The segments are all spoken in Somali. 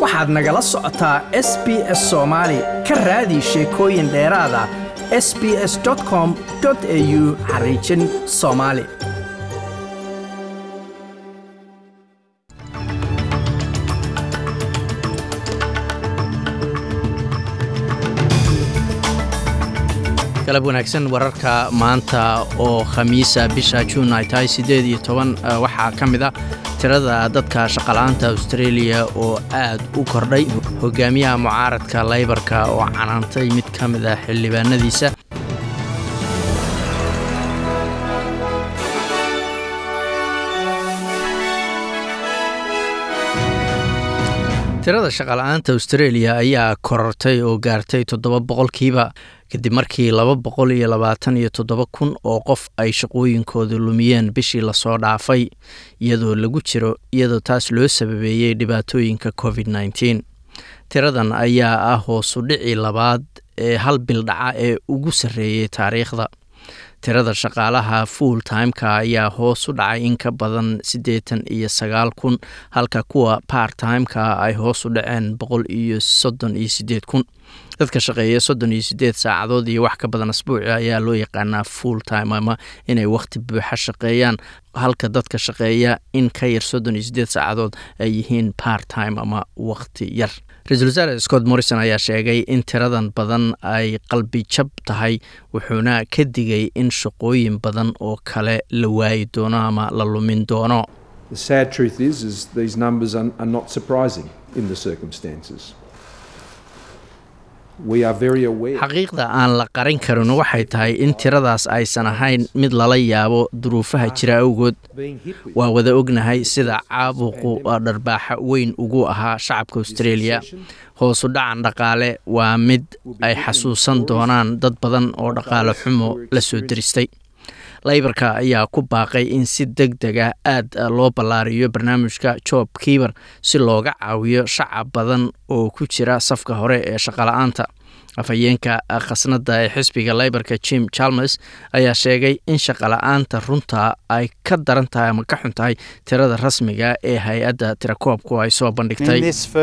waxaad nagala socotaa s b s soomaali ka raadi sheekooyin dheeraada s b s com au xariijin soomaali galab wanaagsan wararka maanta oo khamiisa bisha juun ay tahay siddeed iyo toban waxaa ka mid a tirada dadka shaqala'aanta australia oo aad u kordhay hogaamiyaha mucaaradka laybarka oo canaantay mid ka mid ah xildhibaanadiisa tirada shaqala'aanta australia ayaa korortay oo gaartay toddoba boqolkiiba kadib markii laba boqol iyo labaatan iyo toddoba kun oo qof ay shaqooyinkooda lumiyeen bishii lasoo dhaafay iyadoo lagu jiro iyadoo taas loo sababeeyey dhibaatooyinka covid nneteen tiradan ayaa ah hoosu dhici labaad ee hal bil dhaca ee ugu sarreeyey taariikhda tirada shaqaalaha full timeka ayaa hoos u dhacay in ka badan siddeetan iyo sagaal kun halka kuwa part timeka ay hoos u dhaceen boqol iyo soddon iyo siddeed kun dadka shaqeeya soddon iyo siddeed saacadood iyo wax ka badan asbuuci ayaa loo yaqaanaa full time ama inay wakhti buuxa shaqeeyaan halka dadka shaqeeya in ka yar soddon iyo siddeed saacadood ay yihiin part time ama wakhti yar ra-iisul wasaare scott morrison ayaa sheegay in tiradan badan ay qalbi jab tahay wuxuuna ka digay in shaqooyin badan oo kale la waayi doono ama la lumin doono xaqiiqda aan la qarin karin waxay tahay in tiradaas aysan ahayn mid lala yaabo duruufaha jira awgood waa wada ognahay sida caabuqu dharbaaxa weyn ugu ahaa shacabka australia hoosu dhacan dhaqaale waa mid ay xasuusan doonaan dad badan oo dhaqaale xumo la soo deristay laybarka ayaa ku baaqay in si deg deg ah aad loo ballaariyo barnaamijka job kiiber si looga caawiyo shacab badan oo ku jira safka hore ee shaqala-aanta afhayeenka khasnada ee xisbiga laybarka jim chalmers ayaa sheegay in shaqala-aanta runta ay ka daran tahay ama ka xun tahay tirada rasmiga ee hay-adda tirakoobku ay soo bandhigtay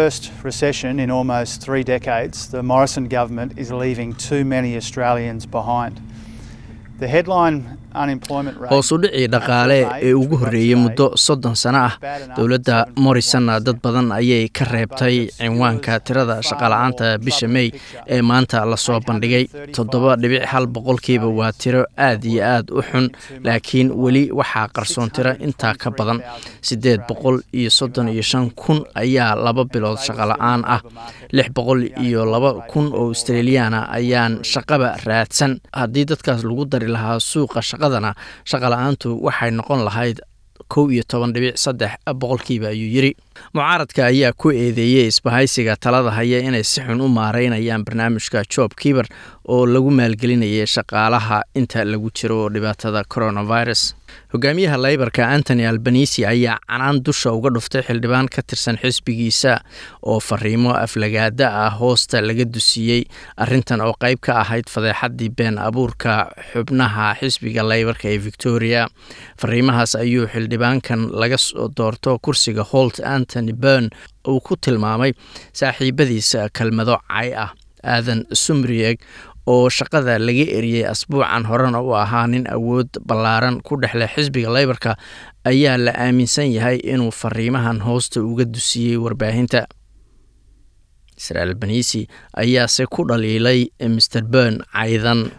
hoos u dhicii dhaqaale ee ugu horreeyey muddo soddon sano ah dowladda morrisonna dad badan ayay ka reebtay cinwaanka tirada shaqala-aanta bisha mey ee maanta lasoo bandhigay toddoba dhibic hal boqolkiiba waa tiro aad iyo aad u xun laakiin weli waxaa qarsoon tiro intaa ka badan siddeed boqol iyo soddon iyo shan kun ayaa laba bilood shaqala-aan ah lix boqol iyo laba kun oo australiyaana ayaan shaqaba raadsan haddii dadkaas lagu dari lahaa suuqa shaqadana shaqala-aantu waxay noqon lahayd kow iyo toban dhibic saddex boqolkiiba ayuu yidri mucaaradka ayaa ku eedeeyey isbahaysiga talada haya inay si xun u maareynayaan barnaamijka job kiiber oo lagu maalgelinayay shaqaalaha inta lagu jiro dhibaatada coronavirus hogaamiyaha laybarka antony albanisi ayaa canaan dusha uga dhuftay xildhibaan ka tirsan xisbigiisa oo fariimo aflagaada ah hoosta laga dusiyey arintan oo qeyb ka ahayd fadeexadii been abuurka xubnaha xisbiga laybarka ee victoria fariimahaas ayuu xildhibaankan laga soo doorto kursiga holt antony bern uu ku tilmaamay saaxiibadiisa kelmado cay ah aadan sumrieg oo shaqada laga eriyey asbuucan horena u ahaa nin awood ballaaran ku dhexle xisbiga laybarka ayaa la aaminsan yahay inuu fariimahan hoosta uga dusiyey warbaahinta israel banisi ayaase ku dhaliilay mr bern caydan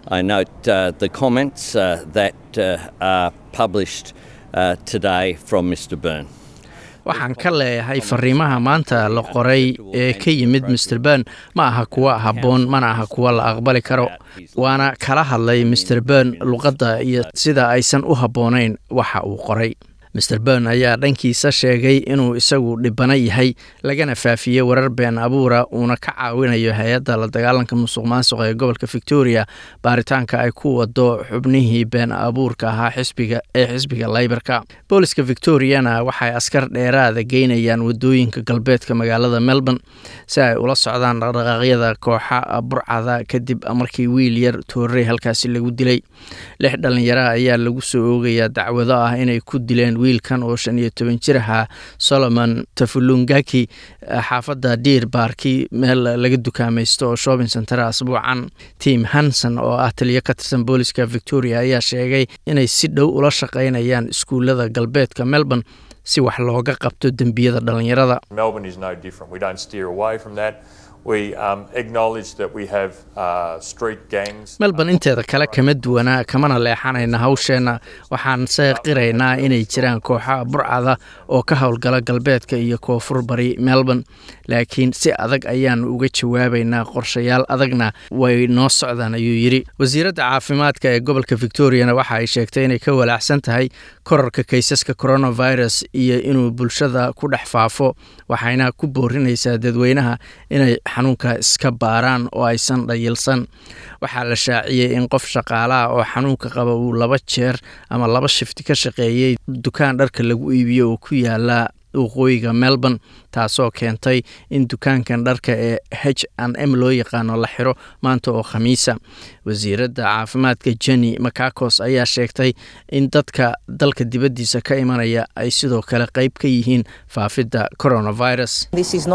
waxaan ka leeyahay fariimaha maanta la qoray ee ka yimid mr bern ma aha kuwa habboon mana aha kuwa la aqbali karo waana kala hadlay mr bern luqadda iyo sida aysan u habboonayn waxa uu qoray mr bern ayaa dhankiisa sheegay inuu isagu dhibano yahay lagana faafiyey warar been abuura uuna ka caawinayo hay-adda la dagaalanka musuq maasuqa ee gobolka victoria baaritaanka ay ku wado xubnihii been abuurka ahaa xisbiga ee xisbiga laybarka booliska victoriana waxay askar dheeraada geynayaan wadooyinka galbeedka magaalada melbourne si ay ula socdaan dhaqdhaqaaqyada kooxa burcada kadib markii wiil yar toorey halkaasi lagu dilay lix dhalinyara ayaa lagu soo oogayaa dacwado ah inay ku dileen wiilkan oo shan iyo toban jir ahaa solomon tafulungaki xaafadda diir baarki meel laga dukaamaysto oo shopping center asbuucan tim hanson oo ah taliyo ka tirsan booliska victoria ayaa sheegay inay si dhow ula shaqaynayaan iskuullada galbeedka melbourne si wax looga qabto dembiyada dhallinyarada melbourne inteeda kale kama duwana kamana leexanayna hawsheenna waxaan se qiraynaa inay jiraan kooxa burcada oo ka howlgala galbeedka iyo koonfur bari melbourne laakiin si adag ayaan uga jawaabaynaa qorshayaal adagna way noo socdaan ayuu yidhi wasiiradda caafimaadka ee gobolka victoriana waxa ay sheegtay inay ka walaacsan tahay korarka kaysaska coronavirus iyo inuu bulshada ku dhex faafo waxayna ku boorinaysaa dadweynaha inay xanuunka iska baaraan oo aysan dhayilsan waxaa la shaaciyey in qof shaqaalaha oo xanuunka qaba uu laba jeer ama laba shifti ka shaqeeyey dukaan dharka lagu iibiyo oo ku yaala waqooyiga melbourne taasoo keentay in dukaankan dharka ee h n m loo yaqaano la xiro maanta oo khamiisa wasiiradda caafimaadka jenny macacos ayaa sheegtay in dadka dalka dibaddiisa ka imanaya ay sidoo kale qayb ka yihiin faafidda coronavirus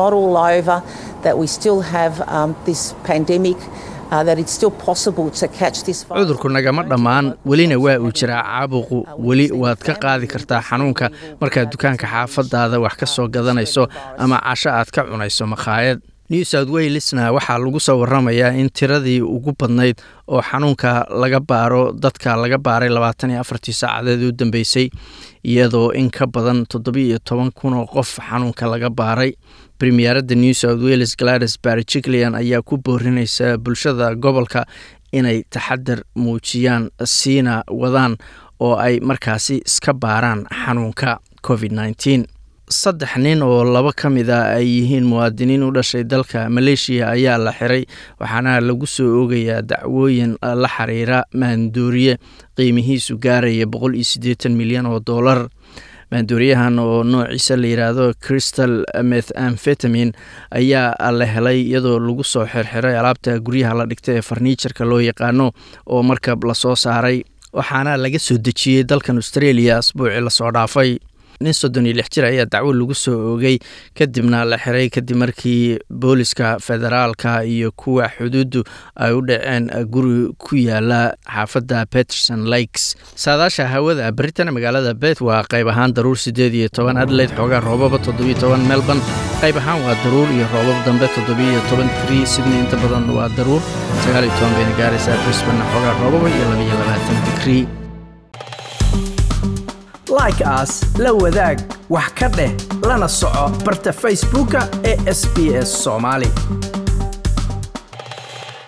cudurku nagama dhammaan welina waa uu jiraa caabuqu weli waad ka qaadi kartaa xanuunka markaad dukaanka xaafadaada wax ka soo gadanayso ama casho aad ka cunayso makhaayad new south walesna waxaa lagu soo waramayaa in tiradii ugu badnayd oo xanuunka laga baaro dadka laga baaray labaatan iyo afartii saacadeed u dambeysay iyadoo in ka badan toddobiiyo toban kun oo qof xanuunka laga baaray premieradda new south wales gladys barjiclian ayaa ku boorinaysa bulshada gobolka inay taxadar muujiyaan siina wadaan oo ay markaasi iska baaraan xanuunka covid nneteen saddex nin oo laba ka mid a ay yihiin muwaadiniin u dhashay dalka maleeshiya ayaa la xiray waxaana lagu soo oogayaa dacwooyin la xiriira maandooriye qiimihiisu gaaraya boqol iyo siddeetan milyan oo dollar maandooriyahan oo noociisa la yidhaahdo crystal methamfetamin ayaa la helay iyadoo lagu soo xirxiray alaabta guryaha la dhigta ee farniijarka loo yaqaano oo markab lasoo saaray waxaana laga soo dejiyey dalkan australia asbuucii lasoo dhaafay nin soddon iyo lix jir ayaa dacwo lagu soo oogay kadibna la xiray kadib markii booliska federaalka iyo kuwa xuduuddu ay u dhaceen guri ku yaala xaafadda peterson lakes saadaasha hawada baritan magaalada bet waa qayb ahaan daruur siddeed iyo toban adelaide xoogaa roobaba toddobiyo toban melbourne qayb ahaan waa daruur iyo roobab dambe toddobiyo toban trii sydney inta badan waa daruur sagaal iyo toban bayna gaaraysaa brisbane xoogaa roobaba iyo labaiyo labaatan digrii like aas la wadaag wax ka dheh lana soco barta facebooka ee sb s soomaali